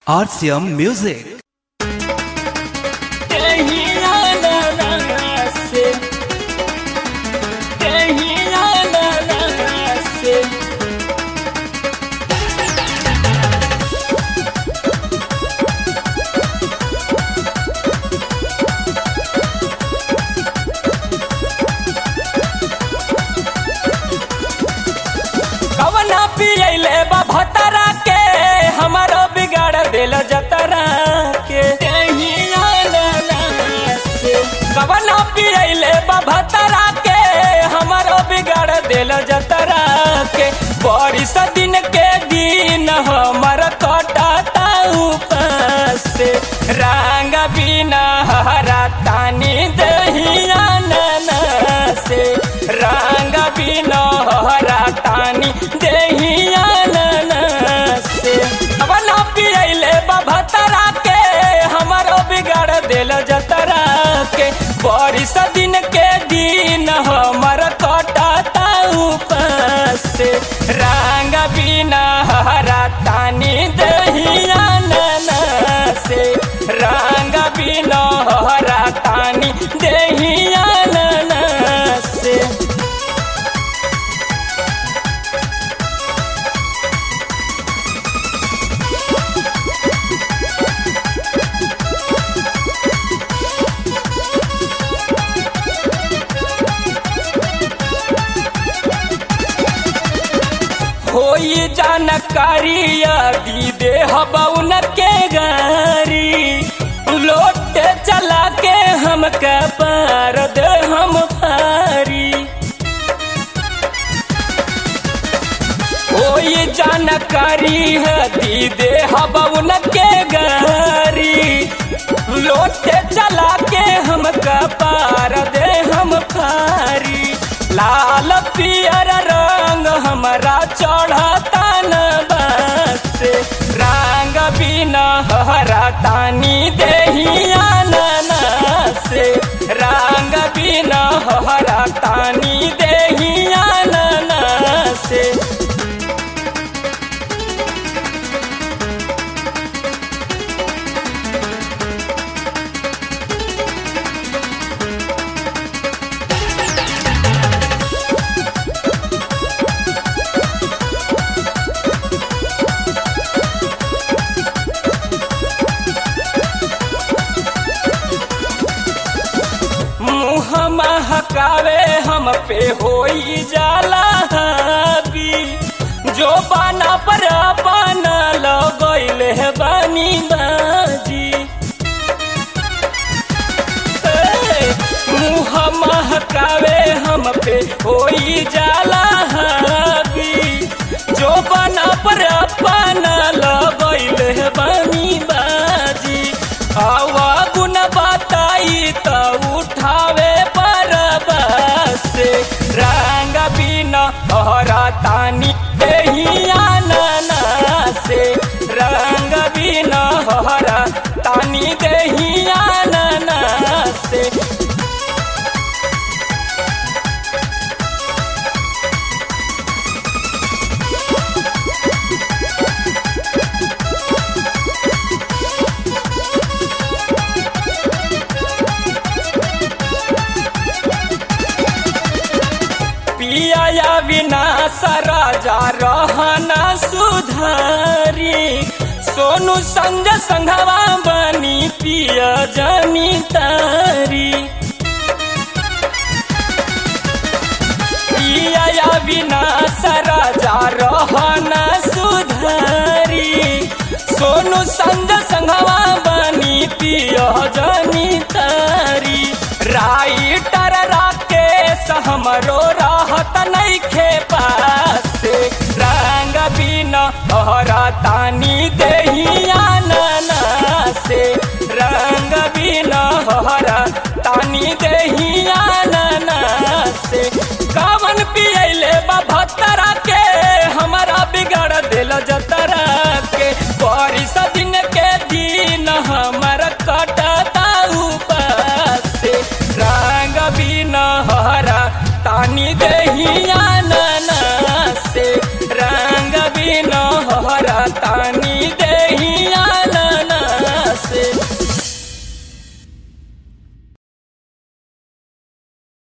RCM Music. कवना पियले बा भतरा के हमारो बिगाड़ दिल जतरा के कवना पियले बा भतरा के हमारो बिगाड़ दिल जतरा के बारिश दिन के दिन हमर कटाता उपास से रंग बिना हरा तानी दहिया नना से रंग बिना हरा तानी दहिया नना से अब ना पियले बभतरा के हमारो बिगाड़ दिल जतरा के बारिश दिन के दिन हमर कटाता उपास से रंग बिना हरा तानी दहिया नना से रंग बिना हरा तानी दहिया नना से होई जानकारी यदि देह बउन के गारी लोटे चला के हम पार दे हम फारी होई जानकारी यदि देह बउन के गारी लोटे चला के हम पार दे हम फारी लाल पियर रंग हमारा चढ़ता न बस रंग बिना हरा तानी देहिया नना से रंग बिना हरा तानी देहिया नना से मुँह महकावे हम पे होई जाला हावी जो बाना पर बाना लगैल है बानी बाजी ए, मुँह महकावे हम पे होई जाला हावी जो बाना पर बाना लगैल है बानी बाजी आवा गुण बताई त उठावे पर बस रंग बिना हरा तानी देहिया नना से रंग बिना हरा तानी देहिया नना से पिया या विनाश राजा रहना सुधारी सोनू संग संघवा बनी पिया जनी तारी पिया या विनाश राजा रहना सुधारी सोनू संग संघवा बनी पिया जनी तारी राइटर राकेश हमरो राहत नइखे पास रंग बिना हरा तानी दे